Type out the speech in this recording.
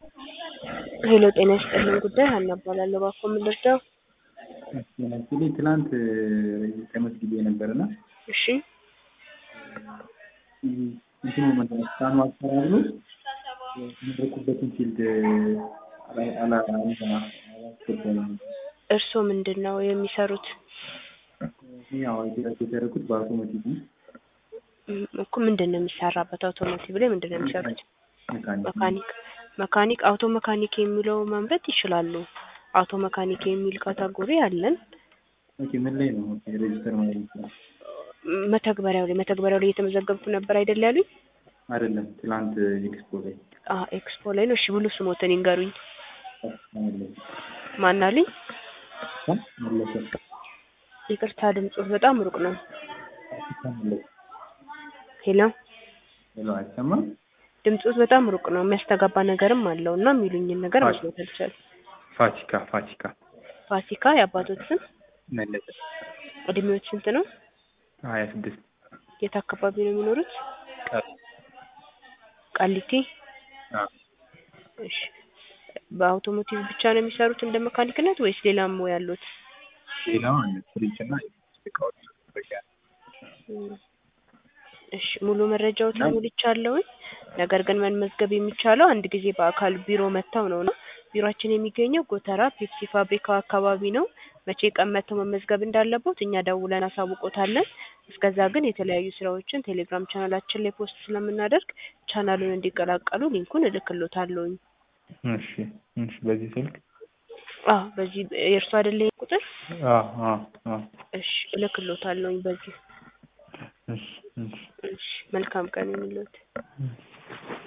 ሄሎ ጤና ይስጥልኝ ጉዳይ ሀና እባላለሁ። እባክዎ ምን ልርዳው? አክቹዋሊ ትናንት ተመዝግቤ ነበርና እሺ እንትኑ ምንድን ነው ስካኑ አልሰራ ብሎ የተመረኩበትን ፊልድ አላስገባኝም። እርስዎ ምንድን ነው የሚሰሩት? ያው የተደረኩት በአውቶሞቲቭ ነው። እም፣ እኮ ምንድን ነው የሚሰራበት? አውቶሞቲቭ ላይ ምንድን ነው የሚሰሩት? መካኒክ መካኒክ መካኒክ አውቶ መካኒክ የሚለው ማንበብ ይችላሉ። አውቶ መካኒክ የሚል ካታጎሪ አለን። ኦኬ ምን ላይ ነው ኦኬ ሬጅስተር ማለት ነው? ም፣ መተግበሪያው ላይ መተግበሪያው ላይ እየተመዘገብኩ ነበር አይደል ያሉኝ? አይደለም ትናንት ኤክስፖ ላይ አ ኤክስፖ ላይ ነው። እሺ ብሉ ስሞትን ይንገሩኝ። መለሰ ማን አሉኝ? መለሰ ይቅርታ ድምጾት በጣም ሩቅ ነው። መለሰ ሄሎ ሄሎ አይሰማም? ድምጾት በጣም ሩቅ ነው። የሚያስተጋባ ነገርም አለው እና የሚሉኝን ነገር መስማት አልቻልኩም። ፋሲካ ፋሲካ ፋሲካ የአባቶት ስም? መለሰ እድሜዎች ስንት ነው? ሀያ ስድስት የት አካባቢ ነው የሚኖሩት? ቀን ቃሊቲ። አዎ እሺ በአውቶሞቲቭ ብቻ ነው የሚሰሩት እንደ መካኒክነት ወይስ ሌላም ሙያ ያሉት? ሌላው አለ ፍሪጅ እና እቃዎች መጠገያ እም፣ እሺ ሙሉ መረጃዎትን ሞልቻለሁኝ። ነገር ግን መመዝገብ የሚቻለው አንድ ጊዜ በአካል ቢሮ መጥተው ነው እና ቢሮአችን የሚገኘው ጎተራ ፔፕሲ ፋብሪካው አካባቢ ነው። መቼ ቀን መጥተው መመዝገብ እንዳለቦት እኛ ደውለን አሳውቆታለን። እስከዛ ግን የተለያዩ ስራዎችን ቴሌግራም ቻናላችን ላይ ፖስት ስለምናደርግ ቻናሉን እንዲቀላቀሉ ሊንኩን እልክሎታለሁኝ። እሺ እሺ በዚህ ስልክ አዎ በዚህ የእርሱ አይደለ ይሄ ቁጥር? አዎ አዎ አዎ እሺ እልክሎታለሁኝ በዚህ። እሺ እሺ እሺ መልካም ቀን ይሁንልዎት።